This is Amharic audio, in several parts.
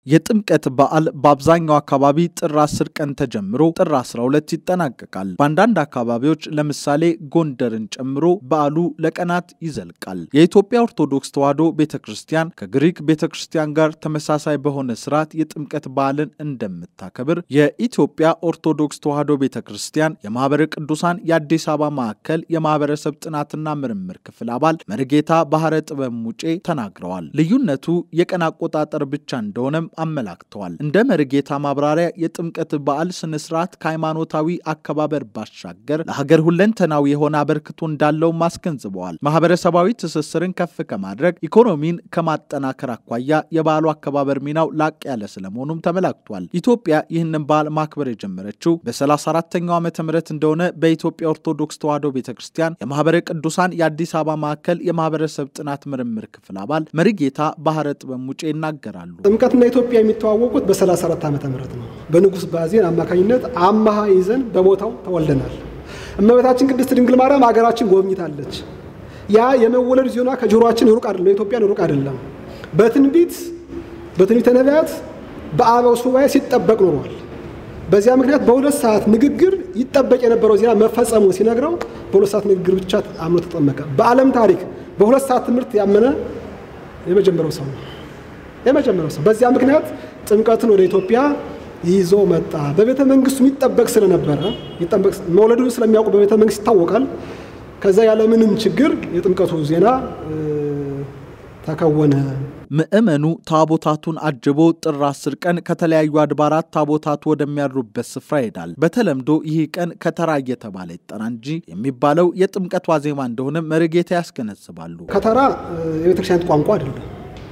የጥምቀት በዓል በአብዛኛው አካባቢ ጥር 10 ቀን ተጀምሮ ጥር 12 ይጠናቀቃል። በአንዳንድ አካባቢዎች ለምሳሌ ጎንደርን ጨምሮ በዓሉ ለቀናት ይዘልቃል። የኢትዮጵያ ኦርቶዶክስ ተዋሕዶ ቤተ ክርስቲያን ከግሪክ ቤተ ክርስቲያን ጋር ተመሳሳይ በሆነ ስርዓት የጥምቀት በዓልን እንደምታከብር የኢትዮጵያ ኦርቶዶክስ ተዋሕዶ ቤተ ክርስቲያን የማኅበረ ቅዱሳን የአዲስ አበባ ማዕከል የማኅበረሰብ ጥናትና ምርምር ክፍል አባል መርጌታ ባህረ ጥበብ ሙጬ ተናግረዋል። ልዩነቱ የቀን አቆጣጠር ብቻ እንደሆነም አመላክተዋል። እንደ መርጌታ ማብራሪያ የጥምቀት በዓል ስነስርዓት ከሃይማኖታዊ አከባበር ባሻገር ለሀገር ሁለንተናዊ የሆነ አበርክቶ እንዳለው አስገንዝበዋል። ማህበረሰባዊ ትስስርን ከፍ ከማድረግ ኢኮኖሚን ከማጠናከር አኳያ የበዓሉ አከባበር ሚናው ላቅ ያለ ስለመሆኑም ተመላክቷል። ኢትዮጵያ ይህንን በዓል ማክበር የጀመረችው በ34ተኛው ዓመተ ምህረት እንደሆነ በኢትዮጵያ ኦርቶዶክስ ተዋሕዶ ቤተ ክርስቲያን የማህበረ ቅዱሳን የአዲስ አበባ ማዕከል የማህበረሰብ ጥናት ምርምር ክፍል አባል መርጌታ ባህረ ጥበብ ሙጬ ይናገራሉ። ጥምቀትና ኢትዮጵያ የሚተዋወቁት በ34 ዓመተ ምህረት ነው። በንጉሥ ባዜን አማካኝነት አማሃ ይዘን በቦታው ተወልደናል። እመቤታችን ቅድስት ድንግል ማርያም ሀገራችን ጎብኝታለች። ያ የመወለድ ዜና ከጆሮአችን ሩቅ አይደለም፣ ለኢትዮጵያን ሩቅ አይደለም። በትንቢት በትንቢተ ነቢያት በአበው ሱባኤ ሲጠበቅ ኖሯል። በዚያ ምክንያት በሁለት ሰዓት ንግግር ይጠበቅ የነበረው ዜና መፈጸሙ ሲነግረው በሁለት ሰዓት ንግግር ብቻ አምኖ ተጠመቀ። በዓለም ታሪክ በሁለት ሰዓት ትምህርት ያመነ የመጀመሪያው ሰው ነው። የመጀመሪያው ሰው በዚያ ምክንያት ጥምቀትን ወደ ኢትዮጵያ ይዞ መጣ። በቤተ መንግስቱ የሚጠበቅ ስለነበረ መውለዱን ስለሚያውቁ በቤተ መንግስት ይታወቃል። ከዛ ያለምንም ችግር የጥምቀቱ ዜና ተከወነ። ምዕመኑ ታቦታቱን አጅቦ ጥር አስር ቀን ከተለያዩ አድባራት ታቦታቱ ወደሚያድሩበት ስፍራ ይሄዳል። በተለምዶ ይህ ቀን ከተራ እየተባለ ይጠራ እንጂ የሚባለው የጥምቀት ዋዜማ እንደሆነ መርጌታ ያስገነዝባሉ። ከተራ የቤተክርስቲያን ቋንቋ አይደለም፣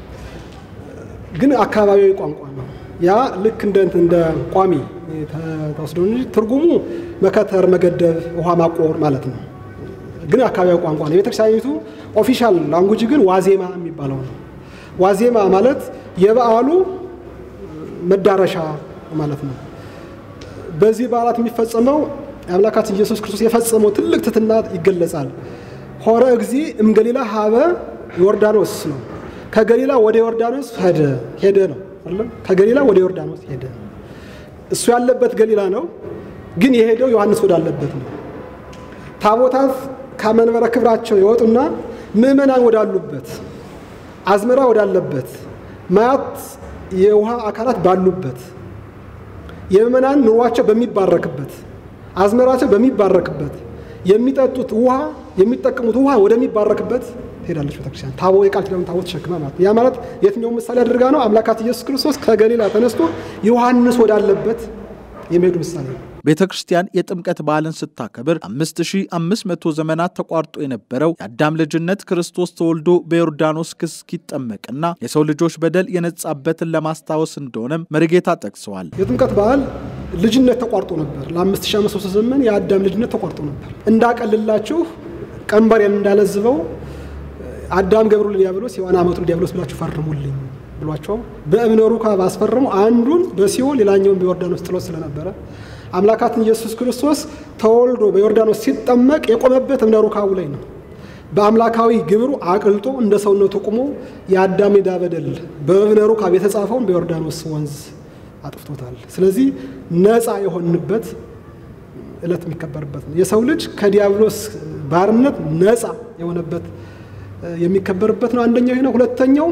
ግን አካባቢያዊ ቋንቋ ነው። ያ ልክ እንደ እንደ ቋሚ ተወስዶ እንጂ ትርጉሙ መከተር፣ መገደብ፣ ውሃ ማቆር ማለት ነው። ግን አካባቢያዊ ቋንቋ ነው። የቤተክርስቲያኒቱ ኦፊሻል ላንጉጅ ግን ዋዜማ የሚባለው ነው። ዋዜማ ማለት የበዓሉ መዳረሻ ማለት ነው። በዚህ በዓላት የሚፈጸመው የአምላካችን ኢየሱስ ክርስቶስ የፈጸመው ትልቅ ትሕትና ይገለጻል። ሆረ እግዚ እምገሊላ ሀበ ዮርዳኖስ ነው። ከገሊላ ወደ ዮርዳኖስ ሄደ ሄደ ነው አይደለም። ከገሊላ ወደ ዮርዳኖስ ሄደ። እሱ ያለበት ገሊላ ነው፣ ግን የሄደው ዮሐንስ ወዳለበት ነው። ታቦታት ከመንበረ ክብራቸው ይወጡና ምዕመናን ወዳሉበት አዝመራ ወዳለበት ማያት የውሃ አካላት ባሉበት የምዕመናን ኑሯቸው በሚባረክበት አዝመራቸው በሚባረክበት የሚጠጡት ውሃ የሚጠቀሙት ውሃ ወደሚባረክበት ትሄዳለች ቤተክርስቲያን። ታቦ የቃል ኪዳኑ ታቦት ተሸክማ ማለት ያ ማለት የትኛው ምሳሌ አድርጋ ነው? አምላካት ኢየሱስ ክርስቶስ ከገሊላ ተነስቶ ዮሐንስ ወዳለበት የሚሄዱ ምሳሌ ነው። ቤተ ክርስቲያን የጥምቀት በዓልን ስታከብር 5500 ዘመናት ተቋርጦ የነበረው የአዳም ልጅነት ክርስቶስ ተወልዶ በዮርዳኖስ ክስ እስኪጠመቅና የሰው ልጆች በደል የነጻበትን ለማስታወስ እንደሆነም መርጌታ ጠቅሰዋል። የጥምቀት በዓል ልጅነት ተቋርጦ ነበር። ለ5500 ዘመን የአዳም ልጅነት ተቋርጦ ነበር። እንዳቀልላችሁ ቀንበሬን እንዳለዝበው አዳም ገብሩ ለዲያብሎስ ሔዋን አመቱ ለዲያብሎስ ብላችሁ ፈርሙልኝ ብሏቸው በእብነ ሩካብ አስፈረሙ። አንዱን በሲኦል ሌላኛውን በዮርዳኖስ ጥሎት ስለነበረ አምላካትን ኢየሱስ ክርስቶስ ተወልዶ በዮርዳኖስ ሲጠመቅ የቆመበት እብነ ሩካቡ ላይ ነው። በአምላካዊ ግብሩ አቅልጦ እንደ ሰውነቱ ቁሞ የአዳም ዕዳ በደል በእብነ ሩካብ የተጻፈውን በዮርዳኖስ ወንዝ አጥፍቶታል። ስለዚህ ነፃ የሆንበት ዕለት የሚከበርበት ነው። የሰው ልጅ ከዲያብሎስ ባርነት ነፃ የሆነበት የሚከበርበት ነው። አንደኛው ይሄ ነው። ሁለተኛው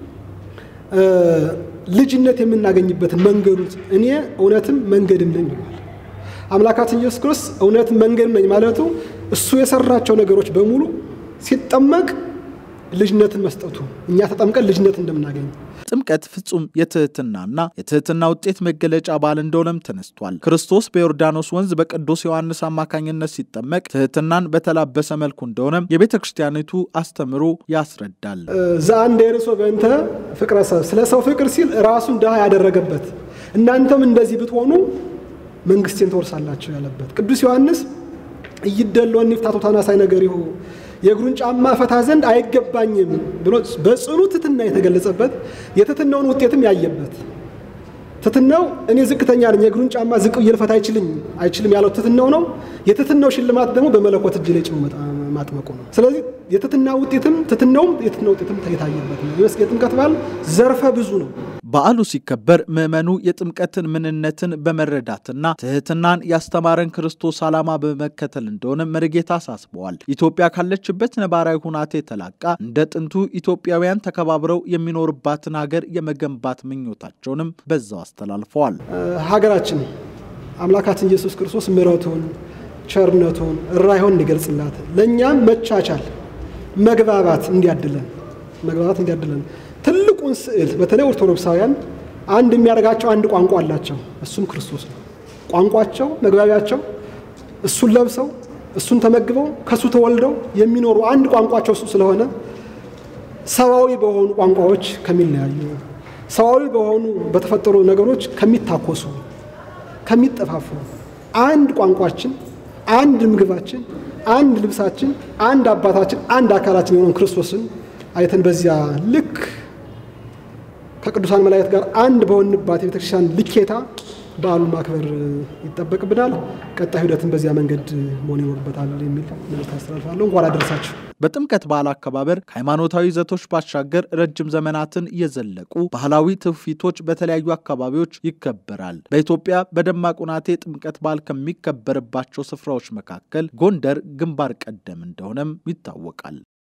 ልጅነት የምናገኝበትን መንገዱን እኔ እውነትም መንገድም ነኝ ይላል አምላካችን ኢየሱስ ክርስቶስ። እውነትም መንገድም ነኝ ማለቱ እሱ የሰራቸው ነገሮች በሙሉ ሲጠመቅ ልጅነትን መስጠቱ እኛ ተጠምቀን ልጅነት እንደምናገኝ ጥምቀት ፍጹም የትህትናና የትህትና ውጤት መገለጫ በዓል እንደሆነም ተነስቷል። ክርስቶስ በዮርዳኖስ ወንዝ በቅዱስ ዮሐንስ አማካኝነት ሲጠመቅ ትህትናን በተላበሰ መልኩ እንደሆነም የቤተ ክርስቲያኒቱ አስተምሮ ያስረዳል። ዘአንድ የርሶ በእንተ ፍቅረ ሰብ ስለ ሰው ፍቅር ሲል ራሱን ድሃ ያደረገበት እናንተም እንደዚህ ብትሆኑ መንግስቴን ትወርሳላችሁ ያለበት ቅዱስ ዮሐንስ እይደለወን ይፍታቶ ታናሳይ ነገር ይሁ የእግሩን ጫማ ፈታ ዘንድ አይገባኝም ብሎ በጽኑ ትትና የተገለጸበት የትትናውን ውጤትም ያየበት ትትናው እኔ ዝቅተኛ ነኝ የእግሩን ጫማ ዝቅ ብዬ ልፈታ አይችልም አይችልም ያለው ትትናው ነው። የትትናው ሽልማት ደግሞ በመለኮት እጅ ላይ ጭኖ ማጥመቁ ነው። ስለዚህ የትትና ውጤትም ትትናውም የትትና ውጤትም የታየበት ነው። የጥምቀት በዓል ዘርፈ ብዙ ነው። በዓሉ ሲከበር ምዕመኑ የጥምቀትን ምንነትን በመረዳትና ትህትናን ያስተማረን ክርስቶስ ዓላማ በመከተል እንደሆነ መርጌታ አሳስበዋል። ኢትዮጵያ ካለችበት ነባራዊ ሁናቴ ተላቃ እንደ ጥንቱ ኢትዮጵያውያን ተከባብረው የሚኖርባትን ሀገር የመገንባት ምኞታቸውንም በዛው አስተላልፈዋል። ሀገራችን አምላካችን ኢየሱስ ክርስቶስ ምሕረቱን፣ ቸርነቱን፣ ራይሆን እንዲገልጽላት ለእኛም መቻቻል፣ መግባባት እንዲያድለን መግባባት እንዲያድለን ትልቁን ስዕል በተለይ ኦርቶዶክሳውያን አንድ የሚያደርጋቸው አንድ ቋንቋ አላቸው። እሱም ክርስቶስ ነው። ቋንቋቸው፣ መግባቢያቸው እሱን ለብሰው እሱን ተመግበው ከእሱ ተወልደው የሚኖሩ አንድ ቋንቋቸው እሱ ስለሆነ ሰዋዊ በሆኑ ቋንቋዎች ከሚለያዩ ሰዋዊ በሆኑ በተፈጠሩ ነገሮች ከሚታኮሱ ከሚጠፋፉ አንድ ቋንቋችን፣ አንድ ምግባችን፣ አንድ ልብሳችን፣ አንድ አባታችን፣ አንድ አካላችን የሆነውን ክርስቶስን አይተን በዚያ ልክ ከቅዱሳን መላእክት ጋር አንድ በሆንባት የቤተክርስቲያን ልኬታ በዓሉን ማክበር ይጠበቅብናል። ቀጣይ ሂደትን በዚያ መንገድ መሆን ይኖርበታል የሚል መልዕክት አስተላልፋለሁ። እንኳን አደረሳችሁ። በጥምቀት በዓል አከባበር ከሃይማኖታዊ ይዘቶች ባሻገር ረጅም ዘመናትን የዘለቁ ባህላዊ ትውፊቶች በተለያዩ አካባቢዎች ይከበራል። በኢትዮጵያ በደማቅ ሁናቴ ጥምቀት በዓል ከሚከበርባቸው ስፍራዎች መካከል ጎንደር ግንባር ቀደም እንደሆነም ይታወቃል።